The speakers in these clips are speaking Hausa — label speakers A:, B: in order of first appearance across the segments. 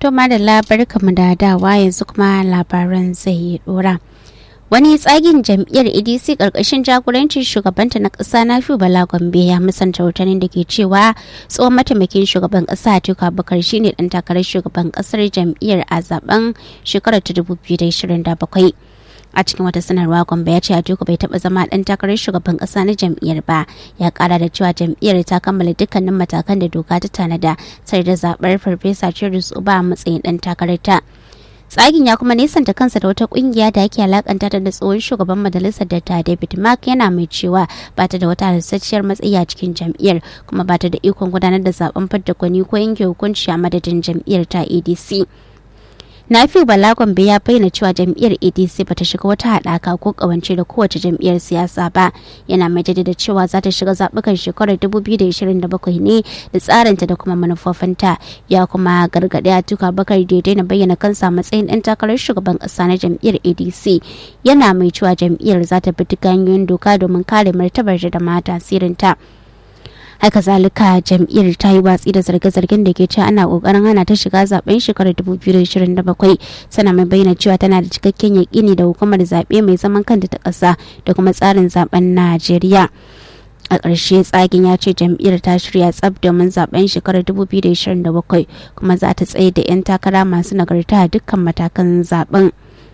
A: To madalla barkamu da dawa yanzu kuma labaran zai dora. Wani tsagin jam'iyyar ADC karkashin jagorancin shugabanta na ƙasa na Bala Gombe ya musanta rahotannin da ke cewa tsohon mataimakin shugaban ƙasa Atiku Abubakar shine dan takarar shugaban ƙasar jam'iyyar a zaben shekarar 2027. a cikin wata sanarwa gombe ya ce atiku bai taba zama dan takarar shugaban kasa na jam'iyyar ba ya kara da cewa jam'iyyar ta kammala dukkanin matakan da doka ta tanada sai da zabar farfesa Cyrus Uba a matsayin dan takarar ta tsagin ya kuma nesanta kansa da wata kungiya da ake alakanta da tsohon shugaban majalisar datta david mark yana mai cewa ba ta da wata halasasshiyar matsayi a cikin jam'iyyar kuma ba ta da ikon gudanar da zaben fadda gwani ko yanke hukunci a madadin jam'iyyar ta adc Nafi Bala Gombe ya bayyana cewa jam'iyyar ADC bata shiga wata haɗaka ko ƙawance da kowace jam'iyyar siyasa ba. Yana mai jaddada cewa za ta shiga zaɓukan shekarar 2027 ne da tsarinta da kuma manufofinta. Ya kuma gargaɗi a tuka bakar da daina bayyana kansa matsayin ɗan takarar shugaban ƙasa na jam'iyyar ADC. Yana mai cewa jam'iyyar za ta bi duk hanyoyin doka domin kare martabar da ma tasirinta. haka zalika jam'iyyar ta yi watsi da zarge-zargen da ke cewa ana kokarin hana ta shiga zaben shekarar 2027 tana mai bayyana cewa tana da cikakken yakini da hukumar zaɓe mai zaman kanta ta ƙasa da kuma tsarin zaben najeriya a ƙarshe tsagin ya ce jam'iyyar ta shirya tsab domin zaben shekarar 2027 kuma za ta tsaye da 'yan takara masu nagarta a dukkan matakan zaben.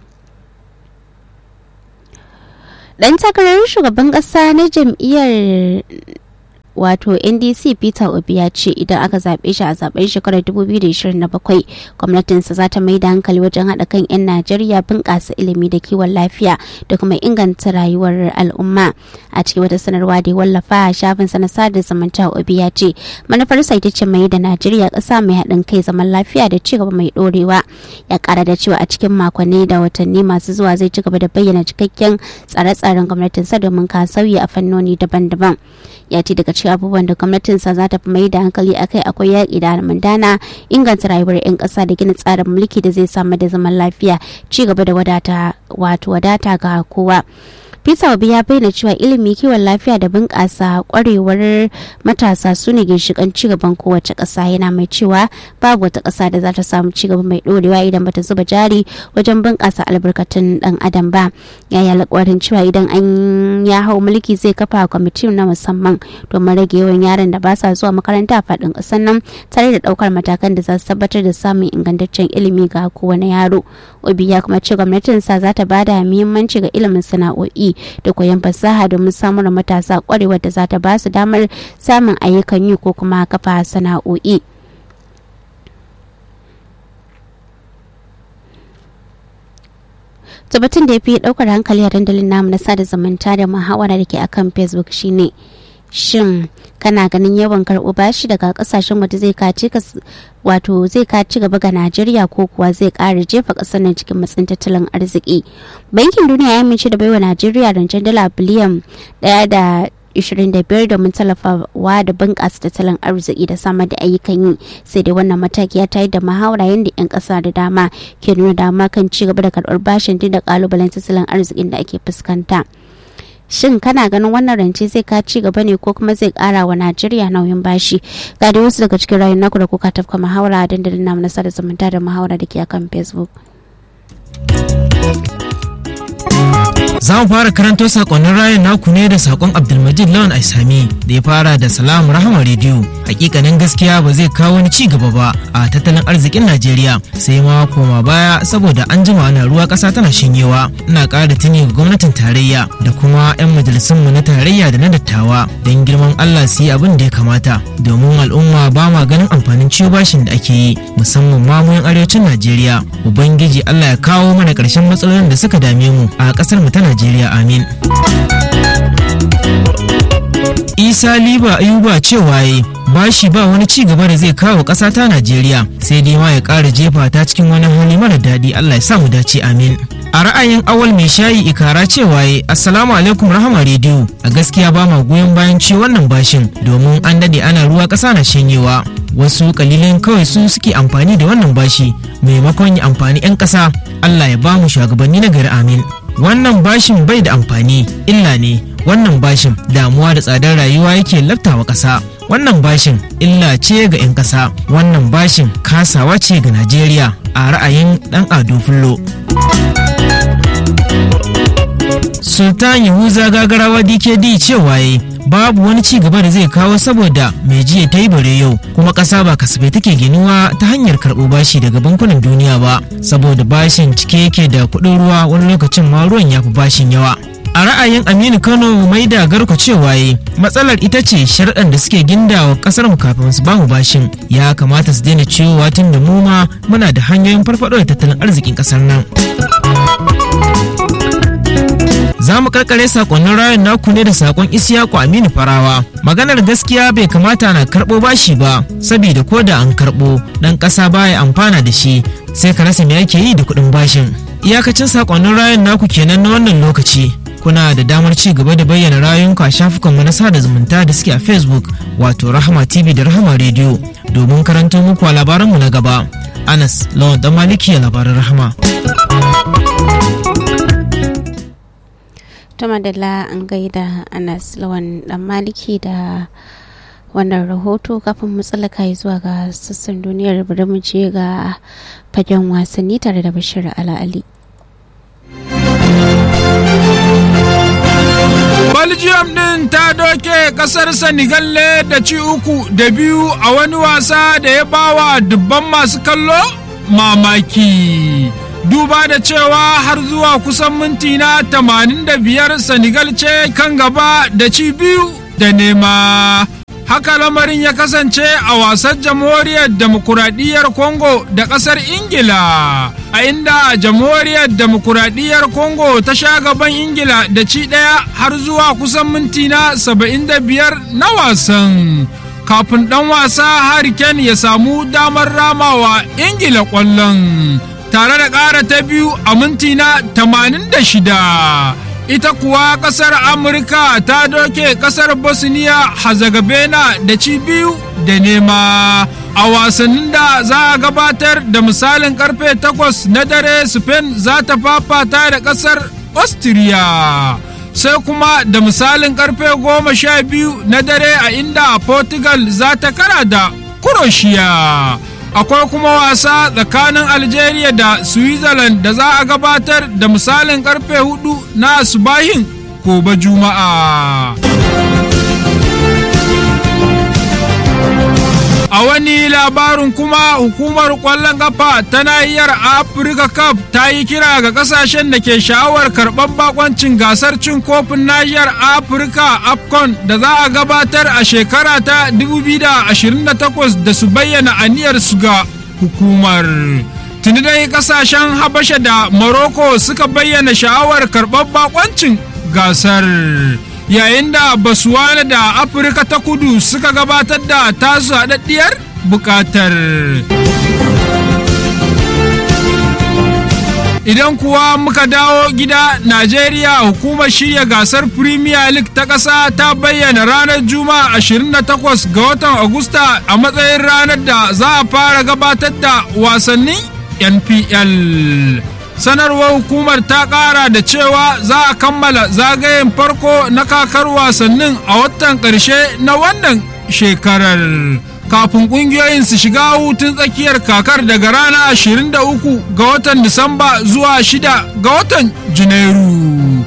A: dan takarar shugaban ƙasa na jam'iyyar wato ndc peter obi ya ce idan aka zaɓe shi a zaben shekarar 2027 gwamnatinsa za ta mai da hankali wajen haɗa kan 'yan najeriya bunƙasa ilimi da kiwon lafiya da kuma inganta rayuwar al'umma a cikin wata sanarwa da ya wallafa a shafin sa na sada zumunta obi ya ce manufarsa ita ce mai da najeriya ƙasa mai haɗin kai zaman lafiya da cigaba mai ɗorewa ya ƙara da cewa a cikin makonni da watanni masu zuwa zai ci gaba da bayyana cikakken tsare-tsaren gwamnatinsa domin ka sauyi a fannoni daban-daban ya ce daga cikin abubuwan da gwamnatinsa za ta fi mai da hankali akai akwai yaƙi da almundana inganta rayuwar 'yan ƙasa da gina tsarin mulki da zai samar da zaman lafiya ci gaba da wadata wato wadata ga kowa Peter Obi ya bayyana cewa ilimi kiwon lafiya da bunƙasa ƙwarewar matasa su ne ginshiƙan cigaban kowace ƙasa yana mai cewa babu wata ƙasa da za ta samu cigaba mai ɗorewa idan bata zuba jari wajen bunƙasa albarkatun ɗan adam ba ya yi alƙawarin cewa idan an ya hau mulki zai kafa kwamitin na musamman domin rage yawan yaran da ba sa zuwa makaranta a faɗin ƙasar nan tare da ɗaukar matakan da za su tabbatar da samun ingantaccen ilimi ga kowane yaro obi ya kuma ce gwamnatinsa za ta bada muhimmanci ga ilimin sana'o'i da koyon fasaha domin samun matasa kwarewar da za ta ba su damar samun ayyukan yi ko kuma kafa sana'o'i. tabbatin da ya fi daukar hankali a dandalin namu na sada zumunta da muhawara da ke akan facebook shine shin kana ganin yawan karɓo bashi daga kasashen waje zai kaci wato zai kaci gaba ga najeriya ko kuwa zai ƙara jefa ƙasar nan cikin matsin tattalin arziki bankin duniya ya amince da baiwa najeriya rancen dala biliyan ɗaya da 25 domin tallafawa da bunƙasa tattalin arziki da samar da ayyukan yi sai dai wannan mataki ya tayar da muhawara yadda 'yan ƙasa da dama ke nuna dama kan ci gaba da karɓar bashin duk da ƙalubalen tattalin arzikin da ake fuskanta. shin kana ganin wannan rance zai ka ci gaba ne ko kuma zai kara wa najeriya nauyin bashi ga dai wasu daga cikin rayun naku da kuka tafka muhawara a dandalin namu na sada zumunta da muhawara da ke akan facebook
B: za mu fara karanto sakonnin rayun naku ne da sakon abdulmajid lawan aisami da ya fara da salam rahama rediyo hakikanin gaskiya ba zai kawo wani ci gaba ba a tattalin arzikin najeriya sai ma koma baya saboda an jima ana ruwa kasa tana shanyewa ina ƙara tuni ga gwamnatin tarayya da kuma 'yan majalisunmu na tarayya da na dattawa don girman allah su yi abin da ya kamata domin al'umma ba ma ganin amfanin ciwo bashin da ake yi musamman ma mu arewacin najeriya ubangiji allah ya kawo mana ƙarshen matsalolin da suka dame mu a ƙasar mu ta Najeriya amin. Isa Liba Ayuba cewa yi bashi ba wani ci gaba da zai kawo ƙasa ta Najeriya sai dai ma ya ƙara jefa ta cikin wani hali mara daɗi Allah ya sa mu dace amin. A ra'ayin awal mai shayi ikara cewa yi Assalamu alaikum rahama rediyo a gaskiya ba ma goyon bayan ci wannan bashin domin an daɗe ana ruwa ƙasa na shanyewa. Wasu kalilan kawai su suke amfani da wannan bashi maimakon ya amfani 'yan ƙasa Allah ya ba mu shugabanni na gari amin. wannan bashin bai da amfani illa ne wannan bashin damuwa da tsadar rayuwa yake laftawa ƙasa wannan bashin illa ce ga 'yan ƙasa wannan bashin kasawa ce ga najeriya a ra'ayin ɗan ado fullo sultan yahuza gagarawa dkd cewa yi babu wani ci gaba da zai kawo saboda mai jiya ta yi bare yau kuma ƙasa ba kasafai take ginuwa ta hanyar karɓo bashi daga bankunan duniya ba saboda bashin cike yake da kuɗin ruwa wani lokacin ma ruwan ya fi bashin yawa a ra'ayin aminu kano mai da garko cewa yi matsalar ita ce sharɗan da suke gindawa ƙasar mu kafin su bamu bashin ya kamata su daina ciwowa tun da mu ma muna da hanyoyin farfaɗo da tattalin arzikin ƙasar nan za mu karkare sakonnin rayun naku ne da sakon isiyaku aminu farawa maganar gaskiya bai kamata na karɓo bashi ba saboda ko da an karɓo ɗan ƙasa baya amfana da shi sai ka rasa me ake yi da kuɗin bashin iyakacin sakonnin rayun naku kenan na wannan lokaci kuna da damar ci gaba da bayyana rayunku a shafukanmu na sada zumunta da suke a facebook wato rahama tv da rahama radio domin karanto muku a labaranmu na gaba anas lawan dan maliki a labaran rahama
A: ta madalla an gaida anas lawan dan maliki da wannan rahoto kafin mu tsallaka zuwa ga sassan duniyar bari mu je ga fagen wasanni tare da bashir ala'ali
C: Belgium ɗin ta doke ƙasar Senegal ne da ci uku da biyu a wani wasa da ya bawa dubban masu kallo mamaki. Duba da cewa har zuwa kusan minti na 85 Senegal ce kan gaba da ci biyu da nema. Haka lamarin ya kasance a wasan jamhuriyar demokuraɗiyyar Congo da ƙasar Ingila, a inda jamhuriyar demokuraɗiyyar Congo ta sha gaban Ingila da ci ɗaya har zuwa kusan minti na 75 na wasan. Kafin ɗan wasa Hurricane ya samu damar ramawa Ingila ƙwallon, tare da ƙara ta biyu a minti na 86. ita kuwa kasar amurka ta doke kasar bosnia herzegovina da ci biyu da nema a wasannin da za a gabatar da misalin karfe 8 na dare spain za ta fafata da kasar austria sai kuma da misalin karfe 12 na dare a inda portugal za ta kara da croatia akwai kuma wasa tsakanin algeria da switzerland da za a gabatar da misalin karfe hudu na subahin gobe juma'a a wani labarin kuma hukumar kwallon kafa ta nahiyar afirka cup ta yi kira ga kasashen da ke sha'awar karɓar bakoncin gasar cin kofin nahiyar afirka afcon da za a gabatar a shekara ta 2028 da su bayyana aniyar su ga hukumar tuni dai kasashen habasha da morocco suka bayyana sha'awar karɓar bakoncin gasar yayin da basuwana da afirka ta kudu suka gabatar da tasu haɗaɗɗiyar buƙatar idan kuwa muka dawo gida najeriya hukumar shirya gasar premier league ta ƙasa ta bayyana ranar juma'a 28 ga watan agusta a matsayin ranar da za a fara gabatar da wasannin npl sanarwar hukumar ta kara da cewa za a kammala zagayen farko na kakar wasannin a watan ƙarshe na wannan shekarar kafin ƙungiyoyin su shiga hutun tsakiyar kakar daga rana 23 ga watan disamba zuwa 6 ga watan janairu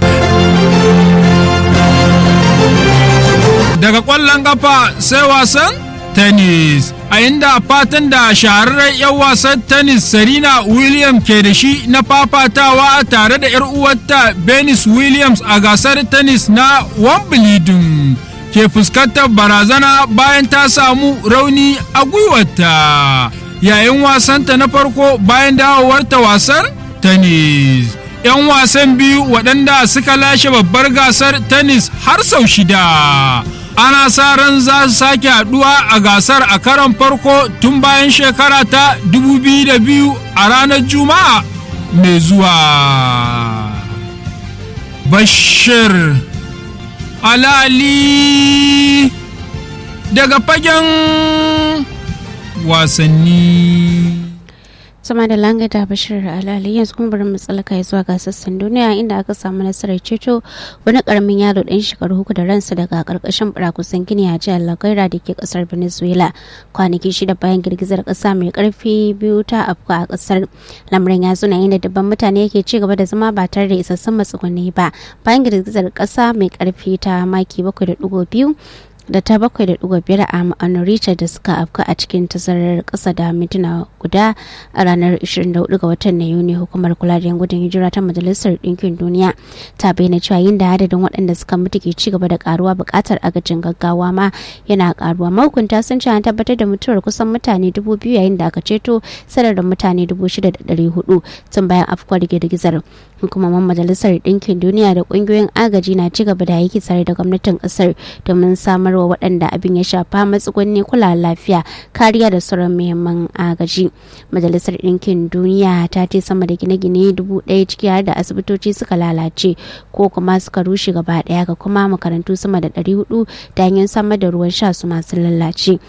C: daga ƙwallon kafa sai wasan tennis a inda fatan da shahararren 'yan wasan tennis serena williams ke da shi na fafatawa tare da 'yar uwarta venus williams a gasar tennis na wimbledon ke fuskantar barazana bayan ta samu rauni a gwiwarta yayin wasanta na farko bayan dawowarta wasan tennis 'yan wasan biyu waɗanda suka lashe babbar gasar tennis har sau shida ana sa ran za su sake haduwa a gasar a karon farko tun bayan shekara ta 2002 a ranar juma'a mai zuwa bashir alali daga fagen wasanni
A: sama da langa da bashir alali yanzu kuma bari mu tsalaka ya zuwa ga sassan duniya inda aka samu nasarar ceto wani karamin yaro ɗan shekaru uku da ransa daga karkashin burakusan gini a jihar lagaira da ke kasar venezuela kwanaki shida bayan girgizar kasa mai karfi biyu ta afka a kasar lamarin ya zuna inda dabban mutane yake ci gaba da zama ba tare da isassun matsugunni ba bayan girgizar kasa mai karfi ta maki bakwai da biyu da ta bakwai da ɗigo biyar a ma'anar richard da suka afka a cikin tazarar ƙasa da mintuna guda a ranar 24 ga watan na yuni hukumar kula da yan gudun hijira ta majalisar ɗinkin duniya ta bayyana cewa yin da adadin waɗanda suka mutu ke ci gaba da karuwa buƙatar agajin gaggawa ma yana karuwa mahukunta sun ce an tabbatar da mutuwar kusan mutane dubu biyu yayin da aka ceto sanar da mutane dubu shida da ɗari hudu tun bayan afkuwar girgizar hukumomin majalisar ɗinkin duniya da ƙungiyoyin agaji na ci gaba da aiki tare da gwamnatin ƙasar domin samar wa waɗanda abin ya shafa matsugunni kula lafiya kariya da sauran muhimman agaji majalisar ɗinkin duniya ta ce sama da gine-gine dubu ɗaya ciki har da asibitoci suka lalace ko kuma suka rushe gaba ɗaya ga kuma makarantu sama da ɗari hudu da hanyar samar da ruwan sha su masu lalace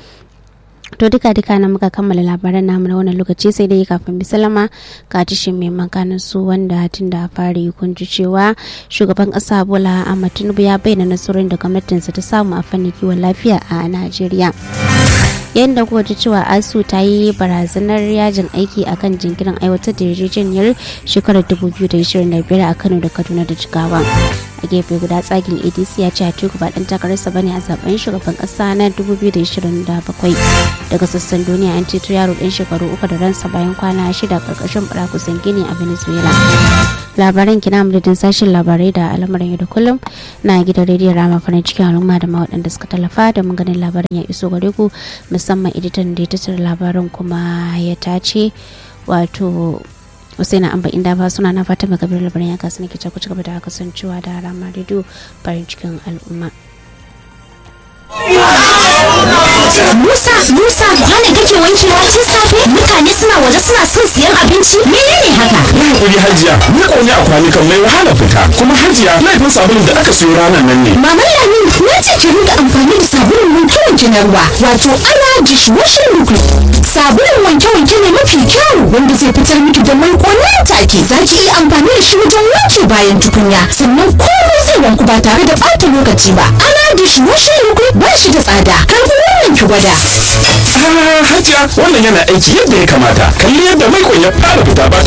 A: to duka duka na muka kammala labaran namu na wannan lokaci sai dai kafin bisalama ka tishin mai makanin su wanda tun da fari kun ji cewa shugaban kasa bola ahmad tinubu ya bayyana nasarorin da gwamnatinsa ta samu a fannin kiwon lafiya a najeriya yayin da kuka ji cewa asu ta yi barazanar yajin aiki akan jinkirin aiwatar da yarjejeniyar shekarar 2025 a kano da kaduna da jigawa a gefe guda tsagin adc ya ce atiku ba dan takararsa bane a zaben shugaban kasa na 2027 daga sassan duniya an ceto yaro ɗan shekaru uku da ransa bayan kwana shida karkashin kusan gini a venezuela labaran kina madadin sashen labarai da al'amuran yau da kullum na gidan rediyon rama farin cikin al'umma da ma waɗanda suka tallafa da mun ganin labarin ya iso gare ku musamman editan da ya tattara labarin kuma ya tace wato Usaina Amba inda ba suna na Fatima Kabir labarin ya kasu nake ku ci gaba da kasancewa da rama rediyo farin cikin al'umma.
D: Musa, Musa, kwanan kake wankewa tun safe? Mutane suna waje suna son siyan abinci? Menene haka?
E: Yi hakuri hajiya, ni ƙone a kwanukan mai wahala fita. Kuma hajiya, laifin sabulun da aka siyo ranar nan ne.
D: Mama Lami, na ce ki rinka amfani da sabulun wanke-wanke na ruwa, wato ana dishwashing liquid. Sabulun wanke-wanke ne mafi kyau wanda zai fitar miki da mai nan take. Za ki iya amfani da shi wajen wanke bayan tukunya, sannan komai zai wanku ba tare da ɓata lokaci ba. Ana dishwashing liquid ba shi da tsada. Kar ku wannan ki gwada.
E: Ah, hajiya, wannan yana aiki yadda ya kamata. Kalli yadda mai ya fara fita ba